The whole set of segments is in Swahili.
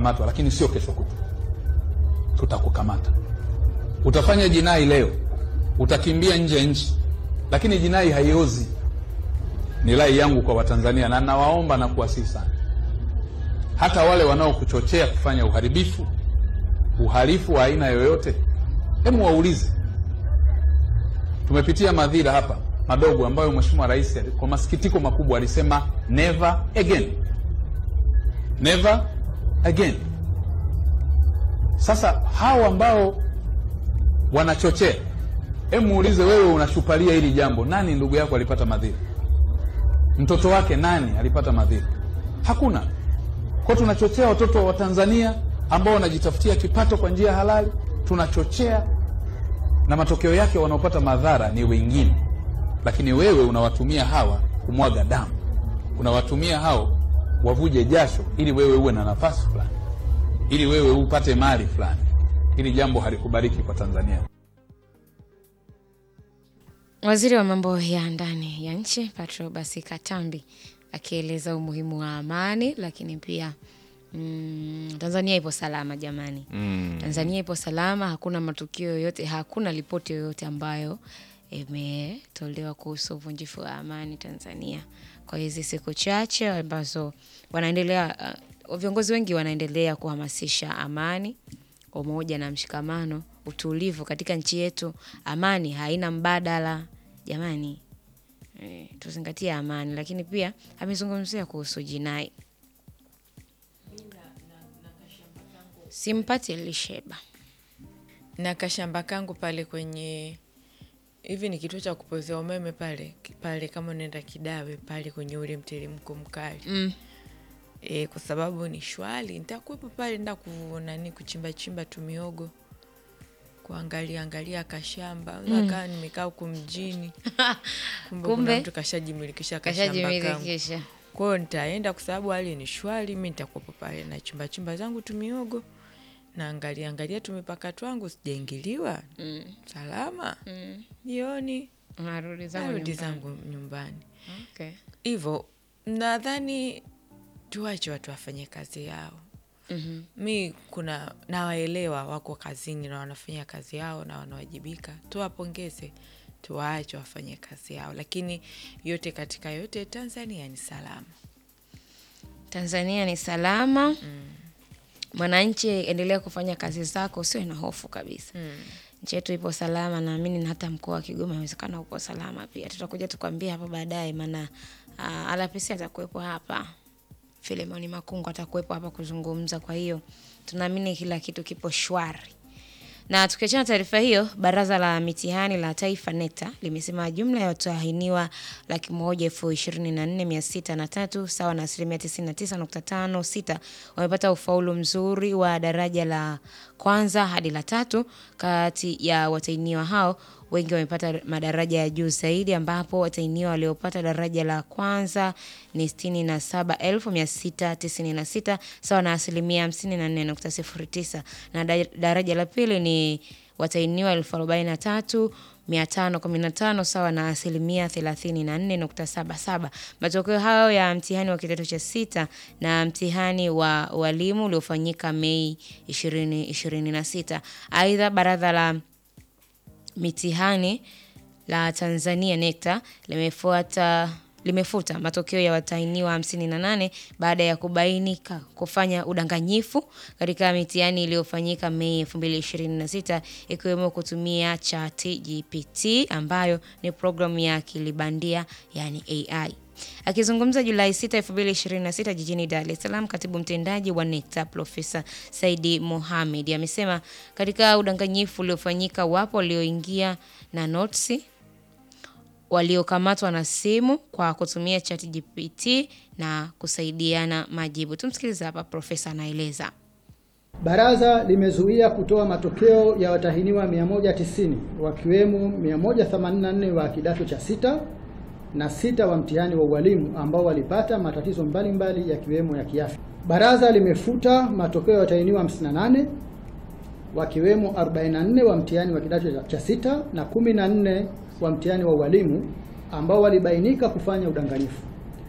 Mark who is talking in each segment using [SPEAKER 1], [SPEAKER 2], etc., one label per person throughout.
[SPEAKER 1] utakamatwa, lakini sio kesho kutwa. Tutakukamata, utafanya jinai leo, utakimbia nje ya nchi, lakini jinai haiozi. Ni rai yangu kwa Watanzania na nawaomba na kuwasihi sana, hata wale wanaokuchochea kufanya uharibifu, uhalifu wa aina yoyote, hebu waulize. Tumepitia madhira hapa madogo ambayo Mheshimiwa Rais kwa masikitiko makubwa alisema never again, never again. Sasa hao ambao wanachochea, hebu muulize wewe, unashupalia hili jambo, nani ndugu yako alipata madhira? Mtoto wake nani alipata madhira? Hakuna. Kwa tunachochea watoto wa Tanzania ambao wanajitafutia kipato kwa njia halali, tunachochea na matokeo yake wanaopata madhara ni wengine, lakini wewe unawatumia hawa kumwaga damu, unawatumia hao wavuje jasho ili wewe uwe na nafasi fulani, ili wewe upate mali fulani. Hili jambo halikubaliki kwa Tanzania.
[SPEAKER 2] Waziri wa mambo ya ndani ya nchi Patrobas Katambi akieleza umuhimu wa amani, lakini pia mm, Tanzania ipo salama jamani.
[SPEAKER 3] Mm.
[SPEAKER 2] Tanzania ipo salama, hakuna matukio yoyote, hakuna ripoti yoyote ambayo imetolewa kuhusu uvunjifu wa amani Tanzania kwa hizi siku chache ambazo wanaendelea uh, viongozi wengi wanaendelea kuhamasisha amani, umoja na mshikamano, utulivu katika nchi yetu. Amani haina mbadala jamani, e, tuzingatie amani. Lakini pia amezungumzia kuhusu jinai. Simpati Lisheba
[SPEAKER 4] na kashamba kangu pale kwenye hivi ni kituo cha kupozea umeme pale pale, kama unaenda Kidawe pale kwenye ule mteremko mkali
[SPEAKER 2] mm.
[SPEAKER 4] e, kwa sababu ni shwali, nitakuwepo pale nda kunani kuchimba chimba tu miogo kuangalia angalia kashamba mm. kaa nimekaa huku mjini kumbe,
[SPEAKER 2] Kumbe,
[SPEAKER 4] kuna mtu kashajimilikisha kashamba kangu
[SPEAKER 2] kashajimilikisha
[SPEAKER 4] kwa hiyo nitaenda kwa sababu hali ni shwari, mi nitakuwepo pale na chimba chimba zangu tumiogo naangalia angalia tumipaka twangu sijaingiliwa
[SPEAKER 2] mm.
[SPEAKER 4] salama
[SPEAKER 2] mm.
[SPEAKER 4] jioni
[SPEAKER 2] Narudi zangu
[SPEAKER 4] narudi
[SPEAKER 2] nyumbani.
[SPEAKER 4] zangu nyumbani
[SPEAKER 2] Okay.
[SPEAKER 4] hivyo nadhani tuwache watu wafanye kazi yao
[SPEAKER 2] Mhm.
[SPEAKER 4] mi kuna nawaelewa wako kazini na wanafanya kazi yao na wanawajibika tuwapongeze tuwaache wafanye kazi yao lakini yote katika yote tanzania ni salama
[SPEAKER 2] Tanzania ni salama. Mwananchi, endelea kufanya kazi zako, usiwe na hofu kabisa. Nchi yetu ipo salama, naamini na hata mkoa wa Kigoma inawezekana upo salama pia. Tutakuja tukwambia hapa baadaye, maana uh, Alapisi atakuwepo hapa, Filemoni Makungu atakuwepo hapa kuzungumza. Kwa hiyo tunaamini kila kitu kipo shwari. Na tukiachana taarifa hiyo, baraza la mitihani la taifa NECTA limesema jumla ya watahiniwa laki moja elfu ishirini na nne mia sita na tatu sawa na asilimia tisini na tisa nukta tano sita wamepata ufaulu mzuri wa daraja la kwanza hadi la tatu. Kati ya watahiniwa hao wengi wamepata madaraja ya juu zaidi ambapo watahiniwa waliopata daraja la kwanza ni 67696 sawa na asilimia 54.09 na da- daraja la pili ni watahiniwa elfu arobaini na tatu 515 sawa na asilimia 34.77. Matokeo hayo ya mtihani wa kidato cha sita na mtihani wa walimu uliofanyika Mei 2026. Aidha, baraza la mitihani la Tanzania NECTA limefuata limefuta matokeo ya watahiniwa 58 baada ya kubainika kufanya udanganyifu katika mitihani iliyofanyika Mei 2026 ikiwemo kutumia chati GPT ambayo ni programu ya akili bandia yani AI. Akizungumza Julai 6, 2026 jijini Dar es Salaam, katibu mtendaji wa NECTA Profesa Saidi Mohamed amesema katika udanganyifu uliofanyika wapo walioingia na notisi waliokamatwa na simu kwa kutumia chat GPT na kusaidiana majibu. Tumsikilize hapa, profesa anaeleza.
[SPEAKER 5] Baraza limezuia kutoa matokeo ya watahiniwa 190 wakiwemo 184 wa kidato cha sita na sita wa mtihani wa ualimu ambao walipata matatizo mbalimbali yakiwemo ya kiafya. Baraza limefuta matokeo ya watahiniwa 58 wakiwemo 44 wa mtihani wa kidato cha sita na 14 wa mtihani wa ualimu ambao walibainika kufanya udanganyifu.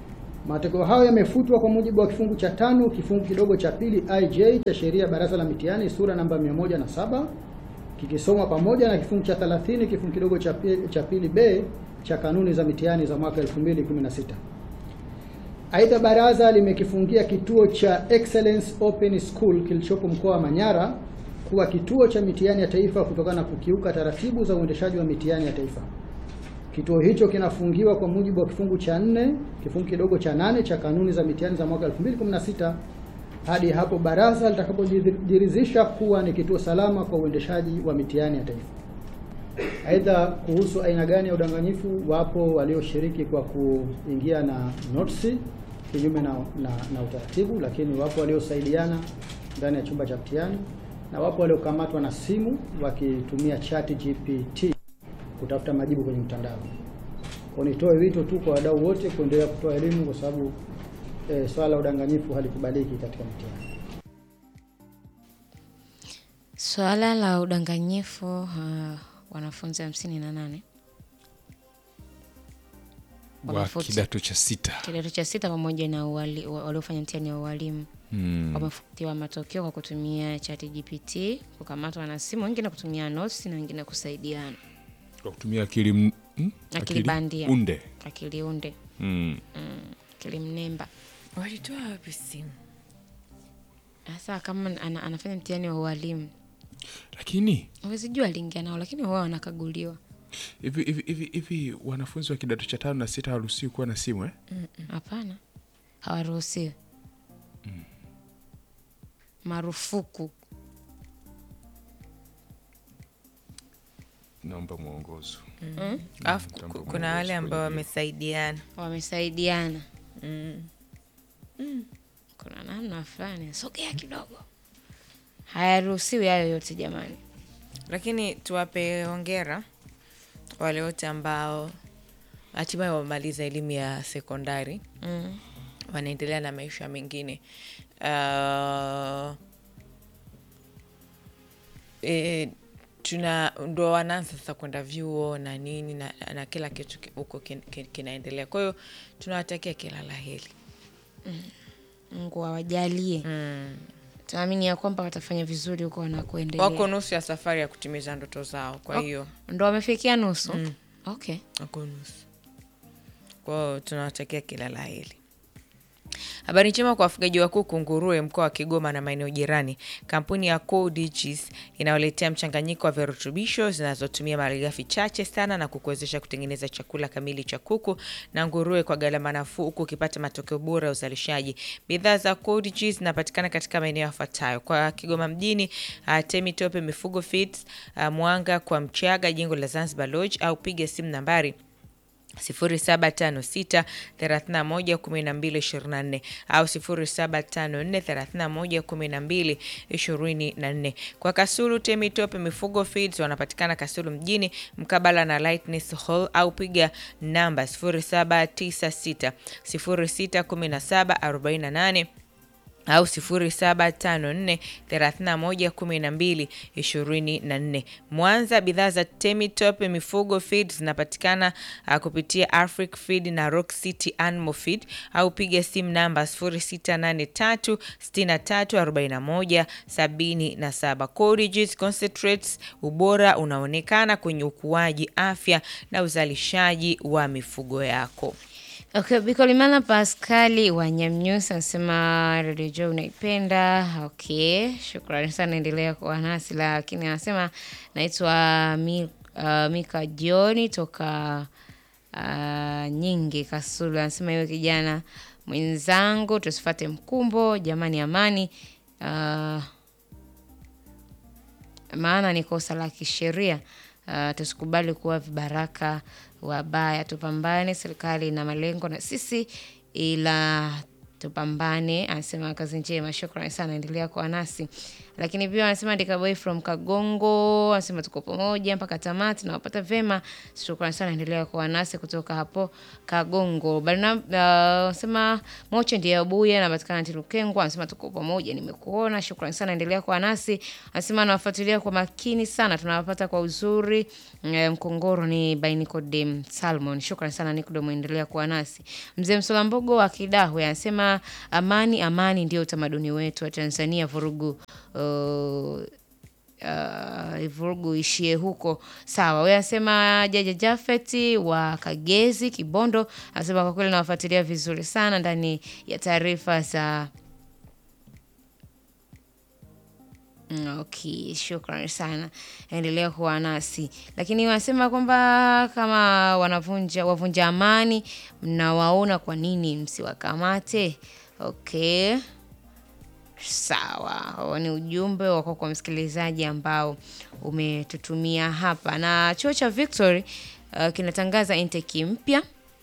[SPEAKER 5] Matokeo hayo yamefutwa kwa mujibu wa kifungu cha tano kifungu kidogo cha pili IJ cha sheria ya Baraza la Mitihani sura namba 107 kikisomwa pamoja na kifungu cha 30 kifungu kidogo cha pili, cha pili B cha kanuni za mitihani za mwaka 2016. Aidha, baraza limekifungia kituo cha Excellence Open School kilichopo mkoa wa Manyara kuwa kituo cha mitihani ya taifa kutokana na kukiuka taratibu za uendeshaji wa mitihani ya taifa. Kituo hicho kinafungiwa kwa mujibu wa kifungu cha nne kifungu kidogo cha nane cha kanuni za mitihani za mwaka 2016 hadi hapo baraza litakapojiridhisha kuwa ni kituo salama kwa uendeshaji wa mitihani ya taifa. Aidha, kuhusu aina gani ya udanganyifu, wapo walioshiriki kwa kuingia na notisi kinyume na, na, na utaratibu, lakini wapo waliosaidiana ndani ya chumba cha mtihani na wapo waliokamatwa na simu wakitumia chat GPT kutafuta majibu kwenye mtandao. Kwa nitoe wito tu kwa wadau wote kuendelea kutoa elimu kwa sababu e, swala la udanganyifu halikubaliki katika mtihani.
[SPEAKER 2] Swala la udanganyifu uh, wanafunzi hamsini na nane
[SPEAKER 3] wa
[SPEAKER 2] Wamefuti.
[SPEAKER 3] kidato cha sita
[SPEAKER 2] kidato cha sita pamoja na uwali- wa- waliofanya mtihani wa ualimu
[SPEAKER 3] mm.
[SPEAKER 2] wamefutiwa matokeo kwa kutumia chat GPT, kukamatwa na simu, wengine kutumia notes na wengine kusaidiana
[SPEAKER 3] kwa kutumia akili m- mm?
[SPEAKER 2] Akili bandia.
[SPEAKER 3] unde
[SPEAKER 2] akili unde
[SPEAKER 3] mm.
[SPEAKER 2] akili mnemba.
[SPEAKER 4] walitoa wapi simu
[SPEAKER 2] Sasa kama ana, anafanya mtihani wa ualimu
[SPEAKER 3] lakini
[SPEAKER 2] huwezi jua aliingia nao, lakini wao wanakaguliwa.
[SPEAKER 3] hivi hivi hivi hivi wanafunzi wa kidato cha tano na sita hawaruhusiwi kuwa na simu eh?
[SPEAKER 2] Hapana, hawaruhusiwi. Marufuku.
[SPEAKER 3] naomba mwongozo
[SPEAKER 4] alafu
[SPEAKER 3] Mtambo
[SPEAKER 4] ku- kuna wale
[SPEAKER 3] mwongozo
[SPEAKER 4] ambao
[SPEAKER 3] kwenye-
[SPEAKER 4] wamesaidiana
[SPEAKER 2] Wamesaidiana. Kuna namna fulani, sogea kidogo. Hayaruhusiwi hayo yote jamani.
[SPEAKER 4] lakini tuwape hongera wale wote ambao hatimaye wamemaliza elimu ya sekondari
[SPEAKER 2] Mm.
[SPEAKER 4] wanaendelea na maisha mengine uh, e, tuna ndo wanaanza sasa kwenda vyuo na nini na, na kila kitu ki- huko kin- kin- kinaendelea kwa hiyo tunawatakia kila la heri
[SPEAKER 2] Mungu awajalie.
[SPEAKER 4] mm.
[SPEAKER 2] Tunaamini ya kwamba watafanya vizuri huko wanakoendelea.
[SPEAKER 4] wako nusu ya safari ya kutimiza ndoto zao kwa hiyo
[SPEAKER 2] Ndo wamefikia nusu. Okay.
[SPEAKER 4] wako nusu kwao tunawatakia kila la heri habari njema kwa wafugaji wa kuku nguruwe mkoa wa kigoma na maeneo jirani kampuni ya Codegis inayoletea mchanganyiko wa virutubisho zinazotumia malighafi chache sana na kukuwezesha kutengeneza chakula kamili cha kuku na nguruwe kwa gharama nafuu huku ukipata matokeo bora ya uzalishaji bidhaa za Codegis zinapatikana katika maeneo yafuatayo kwa kigoma mjini uh, temitope mifugo feeds uh, mwanga kwa mchaga jengo la zanzibar lodge au piga simu nambari 0756311224 au 0754311224. Kwa Kasulu Temitope Mifugo Feeds wanapatikana Kasulu mjini mkabala na Lightness Hall au piga namba 0796 061748 au 0754 31 12 24. Mwanza, bidhaa za Temitop mifugo feed zinapatikana uh, kupitia Afric Feed na Rock City Animal Feed au piga simu namba 0683 63 41 77. Courageous Concentrates, ubora unaonekana kwenye ukuaji, afya na uzalishaji wa mifugo yako.
[SPEAKER 2] Okay, Bikolimana Paskali wa Nyamnyusi anasema Radio Joe unaipenda. Okay, shukrani sana, endelea kuwa nasi, lakini anasema naitwa Mi, uh, Mika Jioni toka uh, Nyingi Kasulu. Anasema iwe kijana mwenzangu, tusifate mkumbo jamani, amani uh, maana ni kosa la kisheria. Uh, tusikubali kuwa vibaraka wabaya, tupambane. Serikali ina malengo na sisi, ila tupambane. Anasema kazi njema, shukrani sana, endelea kuwa nasi. Lakini pia anasema Dikaboy from Kagongo, anasema tuko pamoja mpaka tamati, nawapata vema, shukrani sana, endelea kuwa nasi kutoka hapo Kagongo. Barnab uh, anasema Moche ndiye Abuya, anapatikana Tilukengwa, anasema tuko pamoja, nimekuona, shukrani sana, endelea kuwa nasi. Anasema anawafuatilia kwa makini sana, tunawapata kwa uzuri. Eh, Mkongoro ni by Nicodem Salmon, shukrani sana Nicodem, endelea kuwa nasi. Mzee Msolambogo wa Kidahwe anasema amani, amani ndio utamaduni wetu wa Tanzania, vurugu uh, uh, vurugu ishie huko. Sawa, huyo anasema Jaja Jafeti wa Kagezi Kibondo anasema kwa kweli nawafuatilia vizuri sana ndani ya taarifa za Mm, Okay, shukrani sana, endelea kuwa nasi. Lakini wanasema kwamba kama wanavunja wavunja amani, mnawaona kwa nini msiwakamate? Okay, sawa. Huo ni ujumbe wako kwa msikilizaji ambao umetutumia hapa, na chuo cha Victory uh, kinatangaza intake mpya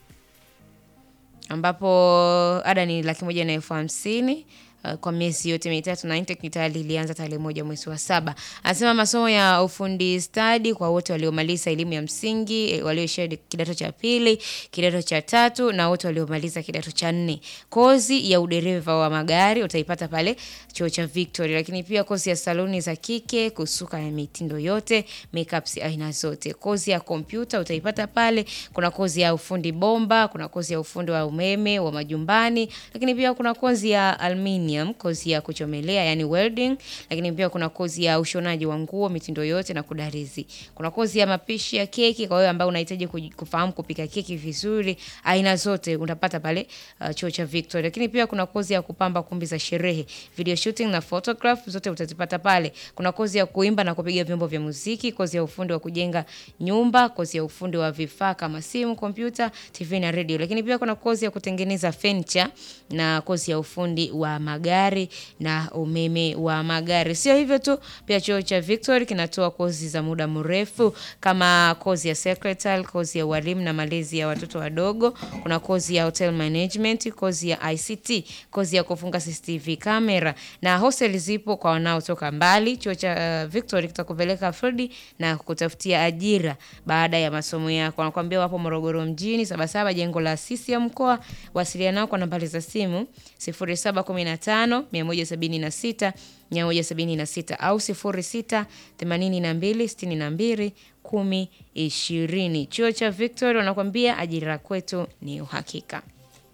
[SPEAKER 2] ambapo ada ni laki moja na elfu hamsini uh, kwa miezi yote mitatu na intake tayari ilianza tarehe moja mwezi wa saba. Anasema masomo ya ufundi stadi kwa wote waliomaliza elimu ya msingi, eh, walioishia kidato cha pili, kidato cha tatu na wote waliomaliza kidato cha nne. Kozi ya udereva wa magari utaipata pale chuo cha Victory, lakini pia kozi ya saluni za kike, kusuka ya mitindo yote, makeups aina zote. Kozi ya kompyuta utaipata pale. Kuna kozi ya ufundi bomba, kuna kozi ya ufundi wa umeme wa majumbani, lakini pia kuna kozi ya aluminium, kozi ya kuchomelea yani welding, lakini pia kuna kozi ya ushonaji wa nguo mitindo yote na kudarizi. Kuna kozi ya mapishi ya keki kwa wewe ambao unahitaji kuj- kufahamu kupika keki vizuri, aina zote utapata pale uh, chuo cha Victory. Lakini pia kuna kozi ya kupamba kumbi za sherehe, video shooting na photograph zote utazipata pale. Kuna kozi ya kuimba na kupiga vyombo vya muziki, kozi ya ufundi wa kujenga nyumba, kozi ya ufundi wa vifaa kama simu, kompyuta, TV na radio. Lakini pia kuna kozi ya kutengeneza furniture na kozi ya ufundi wa magari na umeme wa magari. Sio hivyo tu, pia chuo cha Victory kinatoa kozi za muda mrefu kama kozi ya secretary, kozi ya walimu na malezi ya watoto wadogo. Kuna kozi ya hotel management, kozi ya ICT, kozi ya kufunga CCTV camera na hostel zipo kwa wanaotoka mbali. Chuo cha uh, Victory kitakupeleka field na kutafutia ajira baada ya masomo yako. Wanakuambia wapo Morogoro mjini, Sabasaba, jengo la CCM mkoa. Wasiliana nao kwa nambari za simu 0715 176 176 au 06 82 62 10 20. Chuo cha Victory wanakuambia ajira kwetu ni uhakika.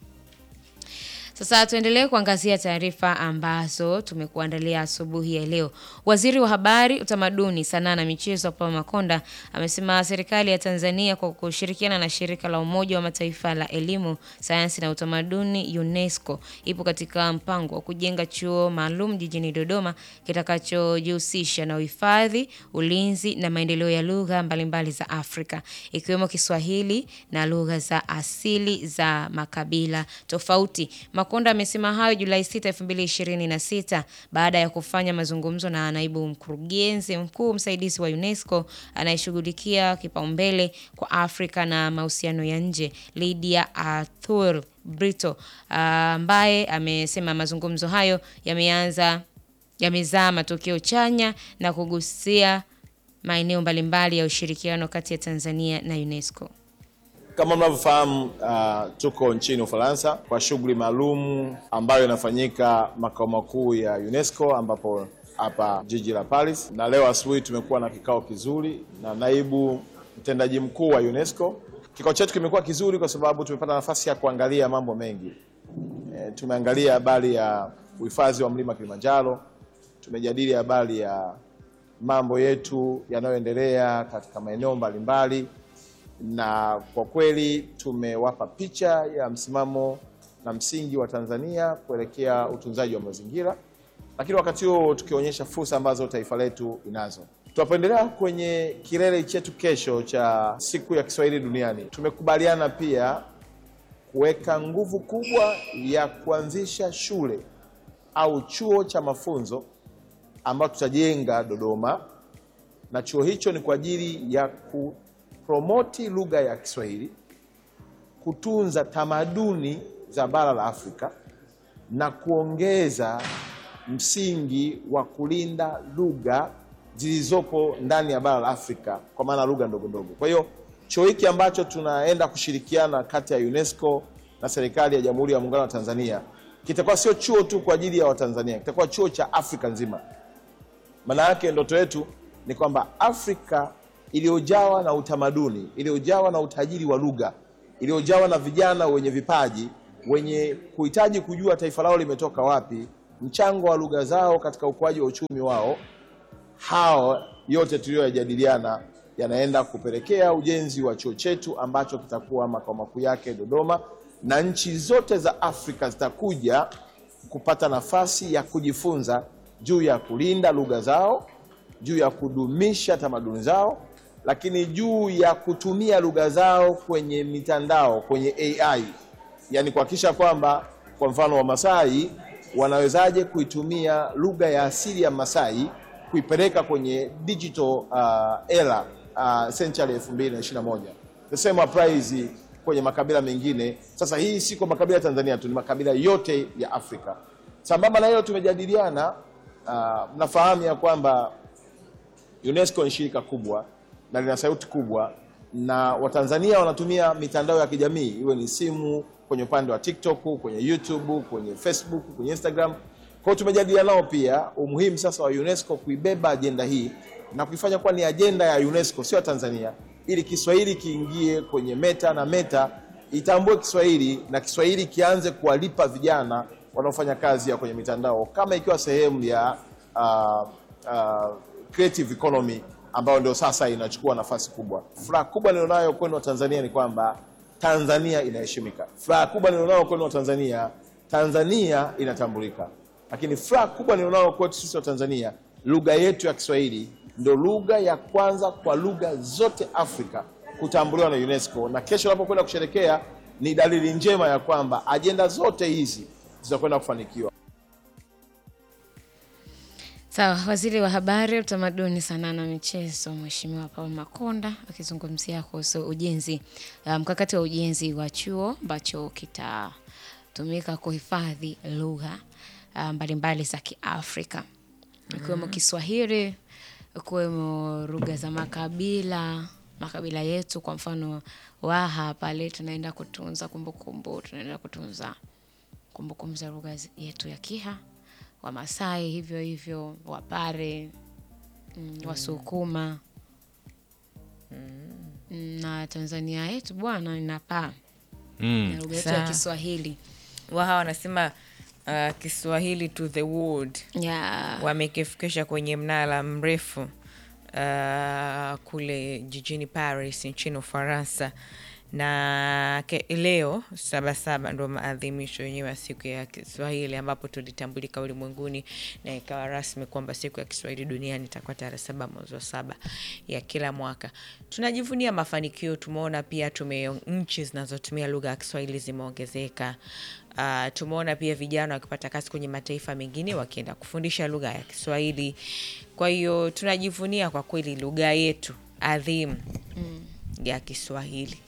[SPEAKER 2] Sasa tuendelee kuangazia taarifa ambazo tumekuandalia asubuhi ya leo. Waziri wa Habari, Utamaduni, Sanaa na Michezo Paul Makonda amesema serikali ya Tanzania kwa kushirikiana na shirika la Umoja wa Mataifa la Elimu, Sayansi na Utamaduni UNESCO ipo katika mpango wa kujenga chuo maalum jijini Dodoma kitakachojihusisha na uhifadhi, ulinzi na maendeleo ya lugha mbalimbali za Afrika ikiwemo Kiswahili na lugha za asili za makabila tofauti. Makonda amesema hayo Julai 6, 2026 baada ya kufanya mazungumzo na naibu mkurugenzi mkuu msaidizi wa UNESCO anayeshughulikia kipaumbele kwa Afrika na mahusiano ya nje Lydia Arthur Brito ambaye amesema mazungumzo hayo yameanza yamezaa matokeo chanya na kugusia maeneo mbalimbali ya ushirikiano kati ya Tanzania na UNESCO.
[SPEAKER 6] Kama mnavyofahamu uh, tuko nchini Ufaransa kwa shughuli maalum ambayo inafanyika makao makuu ya UNESCO ambapo hapa jiji la Paris, na leo asubuhi tumekuwa na kikao kizuri na naibu mtendaji mkuu wa UNESCO. Kikao chetu kimekuwa kizuri kwa sababu tumepata nafasi ya kuangalia mambo mengi. E, tumeangalia habari ya uhifadhi wa mlima Kilimanjaro, tumejadili habari ya mambo yetu yanayoendelea katika maeneo mbalimbali na kwa kweli tumewapa picha ya msimamo na msingi wa Tanzania kuelekea utunzaji wa mazingira, lakini wakati huo tukionyesha fursa ambazo taifa letu inazo. Tunapoendelea kwenye kilele chetu kesho cha siku ya Kiswahili duniani, tumekubaliana pia kuweka nguvu kubwa ya kuanzisha shule au chuo cha mafunzo ambacho tutajenga Dodoma, na chuo hicho ni kwa ajili ya ku promoti lugha ya Kiswahili, kutunza tamaduni za bara la Afrika, na kuongeza msingi wa kulinda lugha zilizopo ndani ya bara la Afrika, kwa maana lugha ndogo ndogo. Kwa hiyo chuo hiki ambacho tunaenda kushirikiana kati ya UNESCO na serikali ya Jamhuri ya Muungano wa Tanzania kitakuwa sio chuo tu kwa ajili ya Watanzania, kitakuwa chuo cha Afrika nzima. Maana yake ndoto yetu ni kwamba Afrika iliyojawa na utamaduni, iliyojawa na utajiri wa lugha, iliyojawa na vijana wenye vipaji, wenye kuhitaji kujua taifa lao limetoka wapi, mchango wa lugha zao katika ukuaji wa uchumi wao, hao yote tuliyoyajadiliana yanaenda kupelekea ujenzi wa chuo chetu ambacho kitakuwa makao makuu yake Dodoma, na nchi zote za Afrika zitakuja kupata nafasi ya kujifunza juu ya kulinda lugha zao, juu ya kudumisha tamaduni zao, lakini juu ya kutumia lugha zao kwenye mitandao, kwenye AI, yaani kuhakikisha kwamba kwa mfano Wamasai wanawezaje kuitumia lugha ya asili ya Masai kuipeleka kwenye digital uh, era uh, century 2021. The same applies kwenye makabila mengine. Sasa hii si kwa makabila ya Tanzania tu, ni makabila yote ya Afrika. Sambamba na hilo tumejadiliana, uh, mnafahamu ya kwamba UNESCO ni shirika kubwa na lina sauti kubwa, na Watanzania wanatumia mitandao ya kijamii, iwe ni simu, kwenye upande wa TikTok, kwenye YouTube, kwenye Facebook, kwenye Instagram. Kwa hiyo tumejadiliana nao pia umuhimu sasa wa UNESCO kuibeba ajenda hii na kuifanya kuwa ni ajenda ya UNESCO, sio ya Tanzania, ili Kiswahili kiingie kwenye Meta na Meta itambue Kiswahili na Kiswahili kianze kuwalipa vijana wanaofanya kazi ya kwenye mitandao kama ikiwa sehemu ya uh, uh, creative economy ambayo ndio sasa inachukua nafasi kubwa. Furaha kubwa nilionayo kwenu wa Tanzania ni kwamba Tanzania inaheshimika. Furaha kubwa nilionayo kwenu wa Tanzania, Tanzania inatambulika. Lakini furaha kubwa nilionayo kwetu sisi wa Tanzania, lugha yetu ya Kiswahili ndio lugha ya kwanza kwa lugha zote Afrika kutambuliwa na UNESCO, na kesho unapokwenda kusherekea ni dalili njema ya kwamba ajenda zote hizi zitakwenda kufanikiwa.
[SPEAKER 2] Sawa, waziri wa habari, utamaduni, sanaa na michezo, Mheshimiwa Paul Makonda akizungumzia kuhusu ujenzi uh, mkakati wa ujenzi wa chuo ambacho kitatumika kuhifadhi lugha uh, mbalimbali za Kiafrika ikiwemo Kiswahili, ikiwemo lugha za makabila makabila yetu. Kwa mfano Waha pale tunaenda kutunza kumbukumbu, tunaenda kutunza kumbukumbu za lugha zi- yetu ya Kiha, Wamasai hivyo hivyo, Wapare, mm, Wasukuma mm, na Tanzania yetu bwana inapaa
[SPEAKER 1] Mm.
[SPEAKER 2] na lugha yetu ya
[SPEAKER 4] Sawa.
[SPEAKER 2] Kiswahili
[SPEAKER 4] waha wanasema uh, Kiswahili to the world
[SPEAKER 2] ya
[SPEAKER 4] wamekifikisha kwenye mnara mrefu uh, kule jijini Paris nchini Ufaransa na ke, leo Sabasaba ndo maadhimisho yenyewe ya siku ya Kiswahili ambapo tulitambulika ulimwenguni na ikawa rasmi kwamba siku ya Kiswahili duniani itakuwa tarehe saba mwezi wa saba ya kila mwaka. Tunajivunia mafanikio, tumeona pia tume nchi zinazotumia lugha ya Kiswahili zimeongezeka. Uh, tumeona pia vijana wakipata kazi kwenye mataifa mengine wakienda kufundisha lugha ya Kiswahili. Kwa hiyo tunajivunia kwa kweli lugha yetu adhimu ya Kiswahili.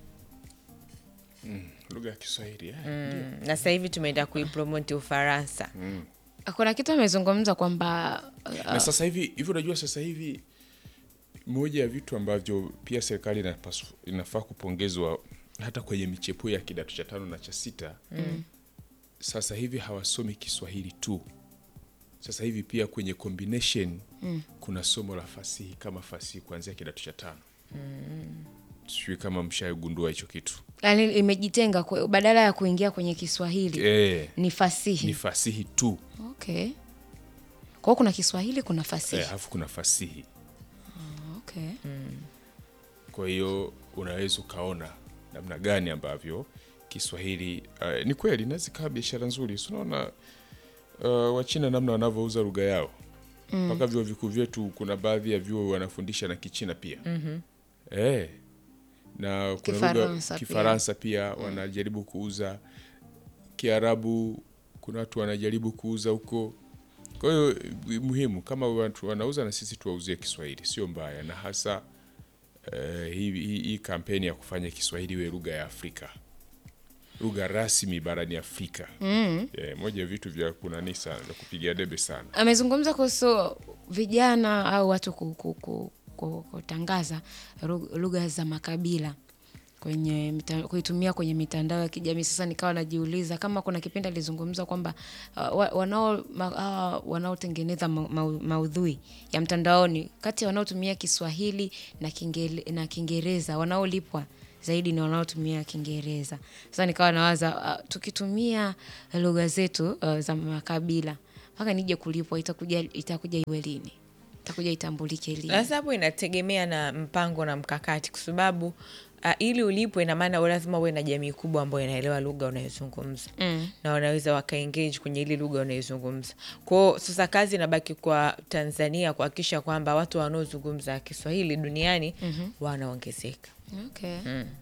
[SPEAKER 3] lugha ya Kiswahili eh?
[SPEAKER 4] Mm, na sasa hivi tumeenda kuipromoti Ufaransa.
[SPEAKER 2] kuna kitu amezungumza kwamba
[SPEAKER 3] na sasa hivi hivi, unajua sasa hivi moja ya vitu ambavyo pia serikali inapasu- inafaa kupongezwa hata kwenye michepuo ya kidato cha tano na cha sita mm. Sasa hivi hawasomi Kiswahili tu, sasa hivi pia kwenye combination mm. kuna somo la fasihi kama fasihi kuanzia kidato cha tano mm. Sijui kama mshagundua hicho kitu
[SPEAKER 2] yani imejitenga kwe- badala ya kuingia kwenye Kiswahili
[SPEAKER 3] e,
[SPEAKER 2] ni fasihi
[SPEAKER 3] ni fasihi tu
[SPEAKER 2] okay. Kwa hiyo kuna Kiswahili kuna fasihi
[SPEAKER 3] Eh, alafu kuna fasihi
[SPEAKER 2] okay.
[SPEAKER 3] kwa hiyo unaweza ukaona namna gani ambavyo Kiswahili uh, ni kweli inaweza ikawa biashara nzuri. Si unaona uh, Wachina namna wanavyouza lugha yao mpaka vyuo vikuu vyetu, kuna baadhi ya vyuo wanafundisha na Kichina pia mm-hmm. eh, na kuna lugha
[SPEAKER 2] Kifaransa pia.
[SPEAKER 3] Kifaransa pia wanajaribu kuuza, Kiarabu kuna watu wanajaribu kuuza huko. Kwa hiyo eh, muhimu kama watu wanauza na sisi tuwauzie Kiswahili, sio mbaya, na hasa eh, hii, hii, hii kampeni ya kufanya Kiswahili iwe lugha ya Afrika lugha rasmi barani Afrika. Mm. Yeah, moja ya vitu vya kunani sana vya kupigia debe sana.
[SPEAKER 2] amezungumza kuhusu vijana au watu ku- ku- ku- ku- kutangaza ru- lugha za makabila kwenye mita, kuitumia kwenye mitandao ya kijamii. Sasa nikawa najiuliza kama kuna kipindi alizungumza kwamba uh, wa- wanao ma, uh, wanaotengeneza ma, ma, maudhui ya mtandaoni kati ya wanaotumia Kiswahili na Kingele, na Kiingereza wanaolipwa zaidi ni wanaotumia Kiingereza. Sasa nikawa nawaza uh, tukitumia lugha zetu uh, za makabila mpaka nije kulipwa itakuja itakuja iwe lini? Itakuja itambulike lini?
[SPEAKER 4] Sasa hapo inategemea na mpango na mkakati, kwa sababu uh, ili ulipwe, ina maana wewe lazima uwe na jamii kubwa ambayo inaelewa lugha unayozungumza
[SPEAKER 2] Mm.
[SPEAKER 4] na wanaweza wakaengage kwenye ile lugha unayozungumza. Kwao sasa kazi inabaki kwa Tanzania kuhakikisha kwamba watu wanaozungumza Kiswahili duniani wanaongezeka.
[SPEAKER 2] Okay.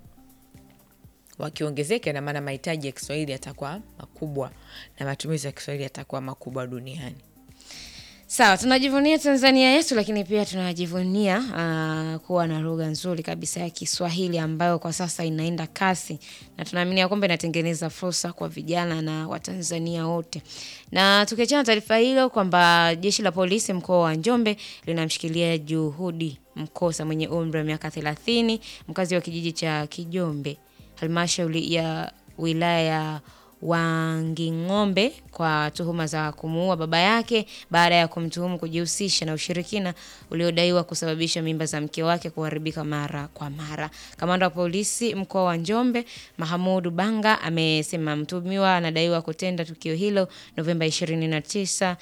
[SPEAKER 4] Wakiongezeka, ina maana mahitaji ya Kiswahili yatakuwa makubwa na matumizi ya Kiswahili yatakuwa makubwa duniani.
[SPEAKER 2] Sawa, tunajivunia Tanzania yetu, lakini pia tunajivunia uh, kuwa na lugha nzuri kabisa ya Kiswahili ambayo kwa sasa inaenda kasi na tunaamini ya kwamba inatengeneza fursa kwa vijana na Watanzania wote. Na tukiachana na taarifa hilo kwamba jeshi la polisi mkoa wa Njombe linamshikilia Juhudi Mkosa mwenye umri wa miaka 30 mkazi wa kijiji cha Kijombe halmashauri ya wilaya ya Wanging'ombe kwa tuhuma za kumuua baba yake baada ya kumtuhumu kujihusisha na ushirikina uliodaiwa kusababisha mimba za mke wake kuharibika mara kwa mara. Kamanda wa polisi mkoa wa Njombe, Mahamudu Banga, amesema mtuhumiwa anadaiwa kutenda tukio hilo Novemba 29,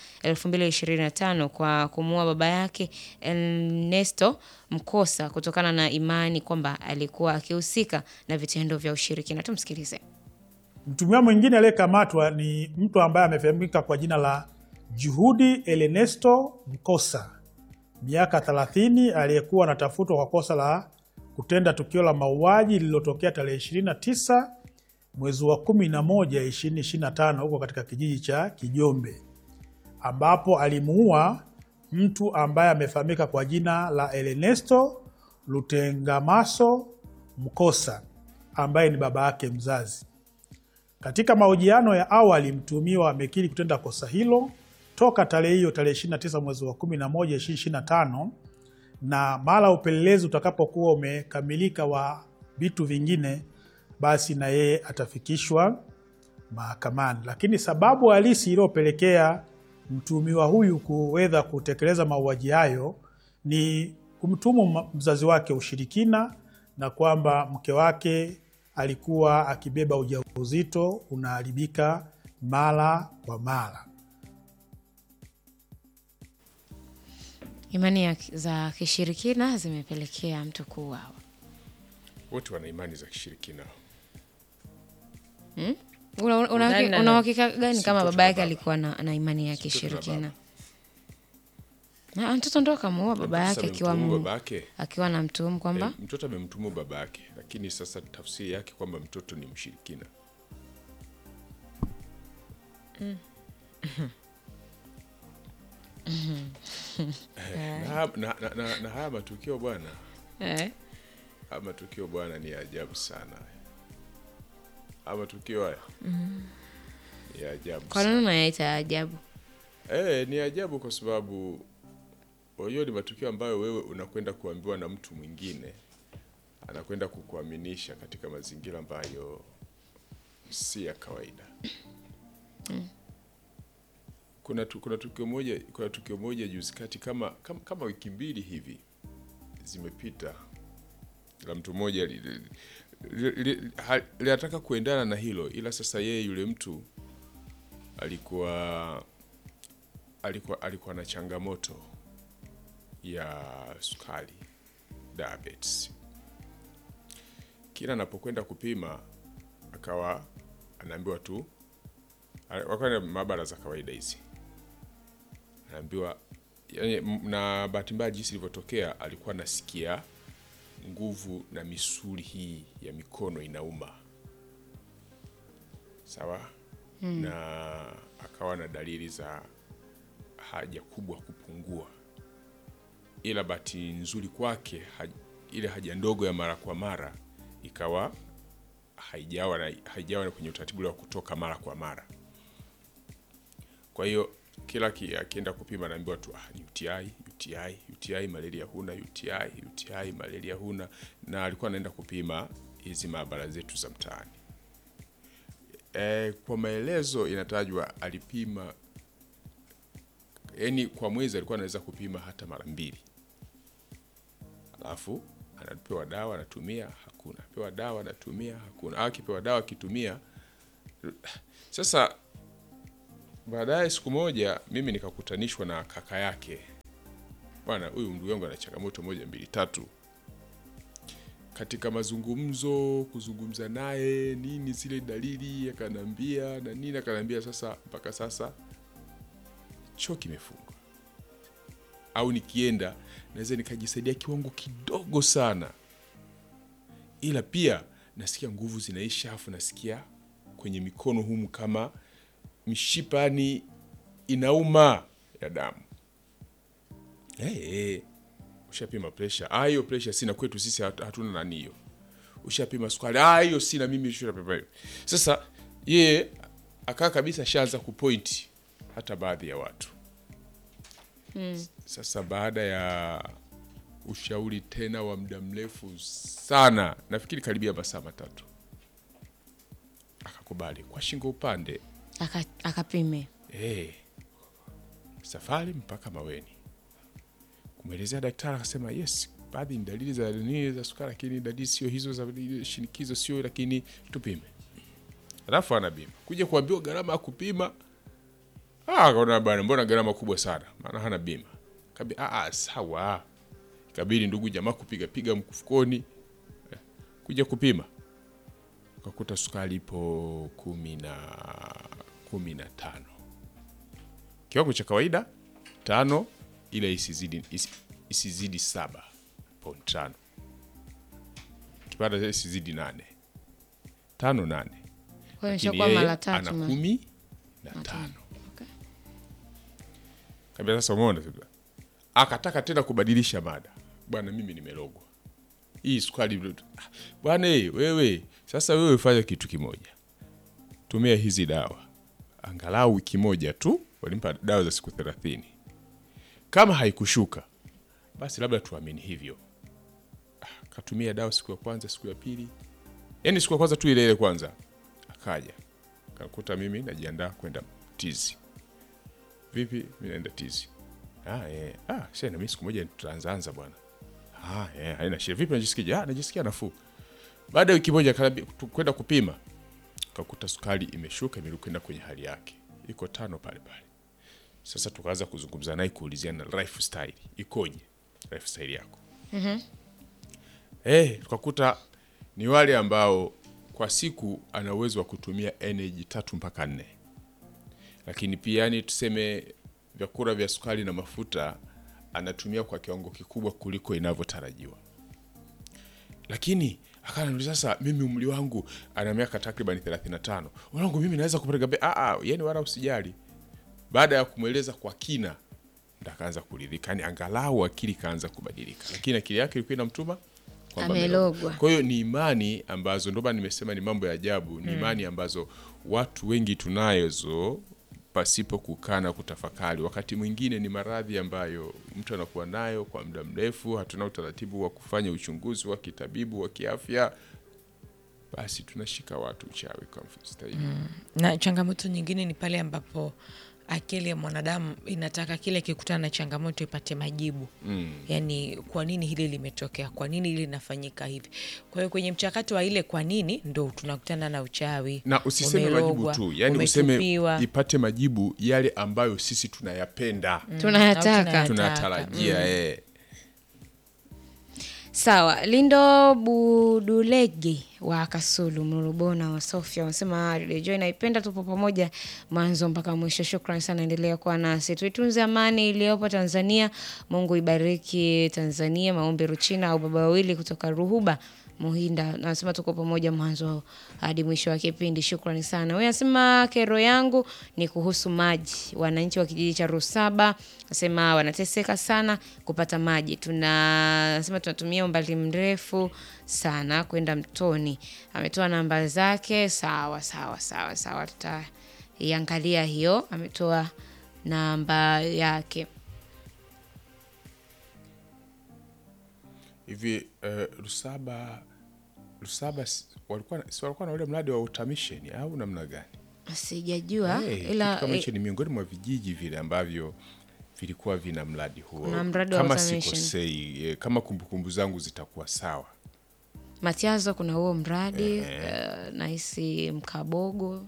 [SPEAKER 2] 2025 kwa kumuua baba yake Ernesto Mkosa kutokana na imani kwamba alikuwa akihusika na vitendo vya ushirikina. Tumsikilize.
[SPEAKER 7] Mtumiwa mwingine aliyekamatwa ni mtu ambaye amefahamika kwa jina la Juhudi Ernesto Mkosa, miaka 30, aliyekuwa anatafutwa kwa kosa la kutenda tukio la mauaji lililotokea tarehe 29 mwezi wa 11 2025 huko katika kijiji cha Kijombe, ambapo alimuua mtu ambaye amefahamika kwa jina la Ernesto Lutengamaso Mkosa ambaye ni baba yake mzazi. Katika mahojiano ya awali mtuhumiwa amekiri kutenda kosa hilo toka tarehe hiyo tarehe 29 mwezi wa 11 2025, na mara upelelezi utakapokuwa umekamilika wa vitu vingine, basi na yeye atafikishwa mahakamani. Lakini sababu halisi iliyopelekea mtuhumiwa huyu kuweza kutekeleza mauaji hayo ni kumtuhumu mzazi wake ushirikina na kwamba mke wake alikuwa akibeba ujauzito unaharibika mara kwa mara.
[SPEAKER 2] Imani ya- za kishirikina zimepelekea mtu kuuawa.
[SPEAKER 3] Wote wana imani za kishirikina.
[SPEAKER 2] Una- una- una-
[SPEAKER 4] Nani na
[SPEAKER 2] una
[SPEAKER 4] nani?
[SPEAKER 2] uhakika gani
[SPEAKER 3] Si
[SPEAKER 2] kama
[SPEAKER 3] mtoto
[SPEAKER 2] baba
[SPEAKER 3] na
[SPEAKER 2] yake
[SPEAKER 3] baba.
[SPEAKER 2] alikuwa na, na imani ya
[SPEAKER 3] mtoto na
[SPEAKER 2] kishirikina? Na mtoto ndo akamuua baba
[SPEAKER 3] Sasa
[SPEAKER 2] yake akiwa
[SPEAKER 3] amemtuhumu
[SPEAKER 2] mu-
[SPEAKER 3] baba yake.
[SPEAKER 2] akiwa na mtuhumu kwamba
[SPEAKER 3] Eh, mtoto amemtumu baba yake, lakini sasa tafsiri yake kwamba mtoto ni mshirikina. Eh, na, na, na, na, na haya matukio bwana,
[SPEAKER 2] eh,
[SPEAKER 3] haya matukio bwana ni ya ajabu sana. Haya matukio haya ni ya ajabu
[SPEAKER 2] kwa
[SPEAKER 3] sana.
[SPEAKER 2] nini unayaita ya ajabu?
[SPEAKER 3] Eh, ni ajabu kwa sababu hiyo ni matukio ambayo wewe unakwenda kuambiwa na mtu mwingine, anakwenda kukuaminisha katika mazingira ambayo si ya kawaida. Kuna, tu, kuna tukio moja kuna tukio moja juzi kati kama, kama, kama wiki mbili hivi zimepita la mtu mmoja li- li- li- li- ha- linataka kuendana na hilo, ila sasa yeye yule mtu alikuwa alikuwa alikuwa na changamoto ya sukari diabetes. Kila anapokwenda kupima akawa anaambiwa tu, wakawa na maabara za kawaida hizi, anaambiwa yani, m- na bahati mbaya jinsi ilivyotokea, alikuwa anasikia nguvu na misuli hii ya mikono inauma, sawa na akawa na dalili za haja kubwa kupungua, ila bahati nzuri kwake haj, ile haja ndogo ya mara kwa mara ikawa haijawa na, haijawa na kwenye utaratibu ule wa kutoka mara kwa mara. Kwa hiyo kila ki- akienda kupima anaambiwa tu ah, ni UTI, UTI, UTI malaria huna, UTI, UTI malaria huna, na alikuwa anaenda kupima hizi maabara zetu za mtaani. E, kwa maelezo inatajwa alipima, yani kwa mwezi alikuwa anaweza kupima hata mara mbili, alafu anapewa dawa anatumia, hakuna, pewa dawa anatumia, hakuna, au akipewa dawa akitumia. Sasa baadaye siku moja mimi nikakutanishwa na kaka yake, bwana, huyu ndugu yangu ana changamoto moja mbili tatu. Katika mazungumzo, kuzungumza naye nini, zile dalili akanambia na nini, akanambia sasa, mpaka sasa choo kimefungwa, au nikienda naweza nikajisaidia kiwango kidogo sana, ila pia nasikia nguvu zinaisha, afu nasikia kwenye mikono humu kama mishipa yani inauma ya damu. Hey, hey. Ushapima presha? Ah, hiyo presha sina, kwetu sisi hat- hatuna nani hiyo. Ushapima sukari? Ah, hiyo sina mimi. Ushapima hiyo. Sasa yeye akaa kabisa shaanza kupointi hata baadhi ya watu sasa baada ya ushauri tena wa muda mrefu sana, nafikiri karibia masaa matatu, akakubali kwa shingo upande
[SPEAKER 2] Aka- akapime
[SPEAKER 3] Eh, safari mpaka Maweni kumwelezea daktari, akasema yes, baadhi ni dalili za nini za sukari, lakini dalili sio hizo za shinikizo, sio lakini tupime. Alafu anabima kuja kuambiwa gharama ya kupima, ah, akaona bana, mbona gharama kubwa sana, maana hana bima. Kabi, ah, ah, sawa. Kabidi ndugu jamaa kupiga piga mfukoni eh, kuja kupima ukakuta sukari ipo kumi na kumi na tano kiwango cha kawaida tano, ila isizidi, isi, isizidi saba point tano kipanda isizidi nane tano nane,
[SPEAKER 2] kwa hiyo
[SPEAKER 3] lakini
[SPEAKER 2] nishakuwa
[SPEAKER 3] yeye
[SPEAKER 2] mara tatu
[SPEAKER 3] ana
[SPEAKER 2] ma-
[SPEAKER 3] kumi na tano. Kabla sasa, umeona sasa, akataka tena kubadilisha mada, bwana, mimi nimelogwa hii sukari Ah, bwana eh, wewe sasa, wewe fanya kitu kimoja, tumia hizi dawa angalau wiki moja tu. Walimpa dawa za siku thelathini. Kama haikushuka basi labda tuamini hivyo. Ah, Katumia dawa siku ya kwanza, siku ya pili, yaani siku ya kwanza tu ile ile kwanza, akaja kakuta mimi najiandaa kwenda tizi. Vipi, mi naenda tizi. Ah, eh. Ah, sasa na mimi siku moja tutaanzaanza bwana. Ah, eh, haina shida. Vipi unajisikia? Ah, najisikia nafuu. Baada ya wiki moja kanabi- tu- kwenda kupima kakuta sukari imeshuka imerudi kwenda kwenye hali yake, iko tano pale pale. Sasa tukaanza kuzungumza naye kuuliziana lifestyle ikoje, lifestyle yako eh, tukakuta ni wale ambao kwa siku ana uwezo wa kutumia energy tatu mpaka nne, lakini pia yani tuseme vyakula vya sukari na mafuta anatumia kwa kiwango kikubwa kuliko inavyotarajiwa lakini akaniuliza sasa, mimi umri wangu ana miaka takriban 35, wangu mimi naweza kupeleka be ah, ah, yani wala usijali. Baada ya kumweleza kwa kina, ndo akaanza kuridhika, yani angalau akili kaanza kubadilika, lakini akili yake ilikuwa inamtuma kwamba
[SPEAKER 2] Amelogwa.
[SPEAKER 3] Kwa hiyo ni imani ambazo, ndio maana nimesema ni mambo ya ajabu, ni imani ambazo watu wengi tunazo pasipo kukaa na kutafakari. Wakati mwingine ni maradhi ambayo mtu anakuwa nayo kwa muda mrefu, hatuna utaratibu wa kufanya uchunguzi wa kitabibu wa kiafya, basi tunashika watu uchawi kwa mstahili.
[SPEAKER 4] na changamoto nyingine ni pale ambapo akili ya mwanadamu inataka kile kikutana na changamoto ipate majibu mm. yaani kwa nini hili limetokea kwa nini hili linafanyika hivi kwa hiyo kwenye mchakato wa ile kwa nini ndo tunakutana na uchawi
[SPEAKER 3] na usiseme majibu
[SPEAKER 4] umelogwa,
[SPEAKER 3] tu, yani useme
[SPEAKER 4] umetupiwa.
[SPEAKER 3] ipate majibu yale ambayo sisi tunayapenda
[SPEAKER 2] tunayataka
[SPEAKER 4] Au
[SPEAKER 3] tunatarajia eh.
[SPEAKER 2] Sawa, Lindo Budulegi wa Kasulu Mrubona wa Sofia wanasema Radio Joy naipenda, tupo pamoja mwanzo mpaka mwisho. Shukrani sana, endelea kuwa nasi, tuitunze amani iliyopo Tanzania. Mungu ibariki Tanzania. Maombi Ruchina au baba wawili kutoka Ruhuba Muhinda nasema tuko pamoja mwanzo hadi mwisho wa kipindi. Shukrani sana. Huyu anasema kero yangu ni kuhusu maji. Wananchi wa kijiji cha Rusaba nasema wanateseka sana kupata maji. Tuna nasema tunatumia umbali mrefu sana kwenda mtoni. Ametoa namba zake. Sawa sawa sawa sawa, tutaiangalia hiyo. Ametoa namba yake.
[SPEAKER 3] hivi uh, Rusaba Rusaba si- walikuwa si walikuwa na ule mradi wa automation au namna gani?
[SPEAKER 2] Sijajua
[SPEAKER 3] Hey,
[SPEAKER 2] ila
[SPEAKER 3] kitu kama
[SPEAKER 2] eh,
[SPEAKER 3] hicho ni miongoni mwa vijiji vile ambavyo vilikuwa vina mradi huo.
[SPEAKER 2] Kuna mradi wa
[SPEAKER 3] kama
[SPEAKER 2] automation.
[SPEAKER 3] sikosei, eh, kama kumbukumbu zangu zitakuwa sawa.
[SPEAKER 2] Matiazo kuna huo mradi uh, nahisi Mkabogo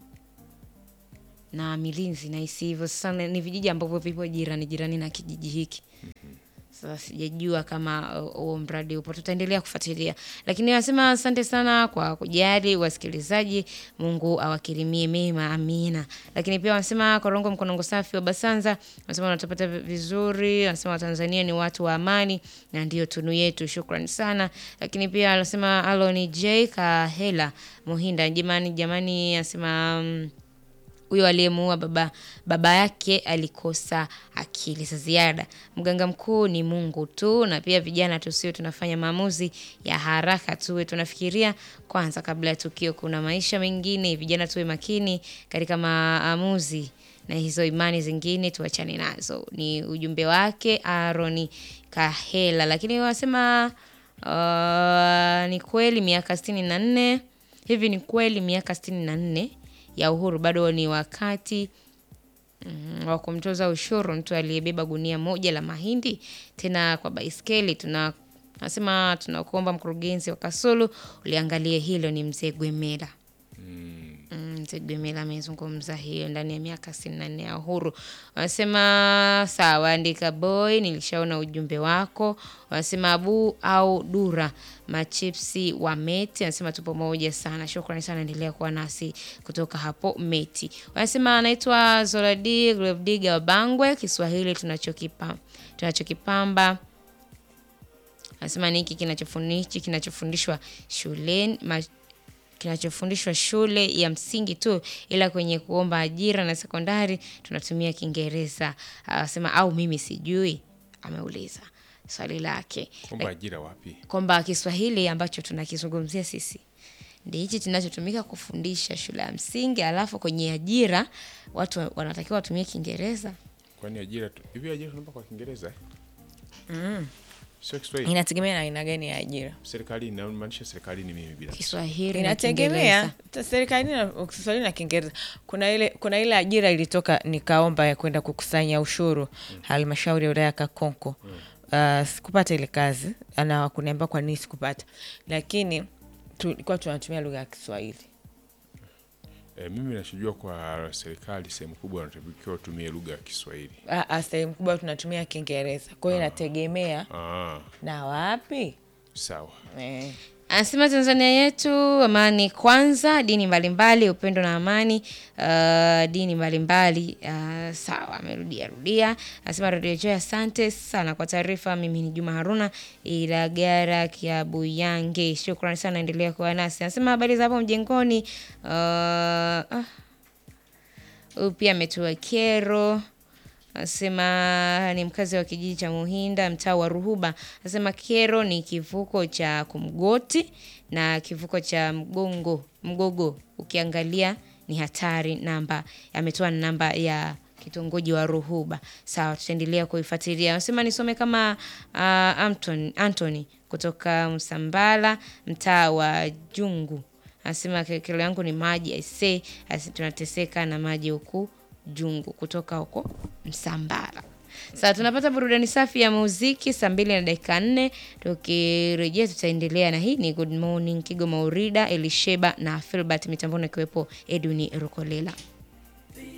[SPEAKER 2] na Milinzi nahisi hivyo. Sasa ni ni vijiji ambavyo vipo jirani jirani na kijiji hiki. Sasa sijajua kama uh, huo mradi upo, tutaendelea kufuatilia, lakini wanasema asante sana kwa kujali wasikilizaji. Mungu awakirimie mema, amina. Lakini pia wanasema Korongo Mkonongo safi wa Basanza, wanasema wanatupata vizuri, wanasema Watanzania ni watu wa amani na ndio tunu yetu. Shukrani sana. Lakini pia wanasema Aloni J Kahela Muhinda, jamani jamani, anasema mm, huyo aliyemuua baba baba yake alikosa akili za ziada. Mganga mkuu ni Mungu tu, na pia vijana tusiwe tunafanya maamuzi ya haraka, tuwe tunafikiria kwanza kabla ya tukio. Kuna maisha mengine, vijana tuwe makini katika maamuzi na hizo imani zingine tuachane nazo. Ni ujumbe wake Aaron Kahela, lakini wanasema uh, ni kweli miaka sitini na nne hivi, ni kweli miaka sitini na nne ya uhuru bado ni wakati mm, wa kumtoza ushuru mtu aliyebeba gunia moja la mahindi tena kwa baiskeli. Tuna nasema tunakuomba mkurugenzi wa Kasulu uliangalie hilo. Ni mzee Gwemela. Mm, Mzee Gwemela amezungumza hiyo ndani ya miaka sitini na nne ya uhuru. Wanasema sawa, andika boy, nilishaona ujumbe wako. Wanasema abu au dura machipsi wa Meti, anasema tupo pamoja sana. Shukrani sana, endelea kuwa nasi kutoka hapo Meti. Wanasema anaitwa Zoradi Gravediga wa Bangwe, Kiswahili tunachokipa tunachokipamba anasema ni hiki kinachofundishwa kinachofundishwa shuleni ma, kinachofundishwa shule ya msingi tu, ila kwenye kuomba ajira na sekondari tunatumia Kiingereza. Anasema au mimi sijui, ameuliza swali lake
[SPEAKER 3] Kwamba ajira wapi?
[SPEAKER 2] kwamba Kiswahili ambacho tunakizungumzia sisi ndi hichi kinachotumika kufundisha shule ya msingi, alafu kwenye ajira watu wanatakiwa watumie Kiingereza.
[SPEAKER 3] Kwani ajira tu hivi ajira tunaomba kwa Kiingereza eh? Sio Kiswahili.
[SPEAKER 4] inategemea na aina gani ya ajira
[SPEAKER 3] Serikali inamaanisha serikali ni mimi bila.
[SPEAKER 2] Kiswahili na
[SPEAKER 4] inategemea
[SPEAKER 2] Kiingereza.
[SPEAKER 4] ta- serikali na Kiswahili na Kiingereza. Kuna ile kuna ile ajira ilitoka nikaomba ya kwenda kukusanya ushuru halmashauri ya wilaya ya Kakonko. Uh, sikupata ile kazi na kuniambia kwa nini sikupata, lakini tulikuwa tunatumia lugha ya Kiswahili.
[SPEAKER 3] E, mimi nachojua kwa serikali sehemu kubwa wanatakiwa watumie lugha ya Kiswahili.
[SPEAKER 4] Ah, ah, sehemu kubwa tunatumia Kiingereza, kwa hiyo inategemea
[SPEAKER 3] Ah,
[SPEAKER 4] na wapi
[SPEAKER 3] sawa.
[SPEAKER 4] eh.
[SPEAKER 2] Anasema Tanzania yetu amani kwanza, dini mbalimbali, upendo na amani. Uh, dini mbalimbali uh, sawa, amerudia rudia. Anasema Radio Joy, asante sana kwa taarifa. Mimi ni Juma Haruna Ilagara Kiabuyange, shukrani sana, endelea kuwa nasi. Anasema habari za hapo mjengoni. Uh, ah, huyu pia ametoa kero Anasema ni mkazi wa kijiji cha Muhinda, mtaa wa Ruhuba. Anasema kero ni kivuko cha Kumgoti na kivuko cha Mgongo Mgogo, ukiangalia ni hatari. Namba ametoa namba ya kitongoji wa Ruhuba. Sawa, tutaendelea kuifuatilia. Anasema nisome kama uh, Anton, Anthony kutoka Msambala, mtaa wa Jungu. Anasema kero yangu ni maji aisee, asi tunateseka na maji huku Jungu kutoka huko Msambara. Sasa tunapata burudani safi ya muziki saa mbili na dakika nne. Tukirejea tutaendelea na hii ni Good Morning Kigoma Urida, Elisheba na Filbert mitamboni akiwepo Edwin Rukolela.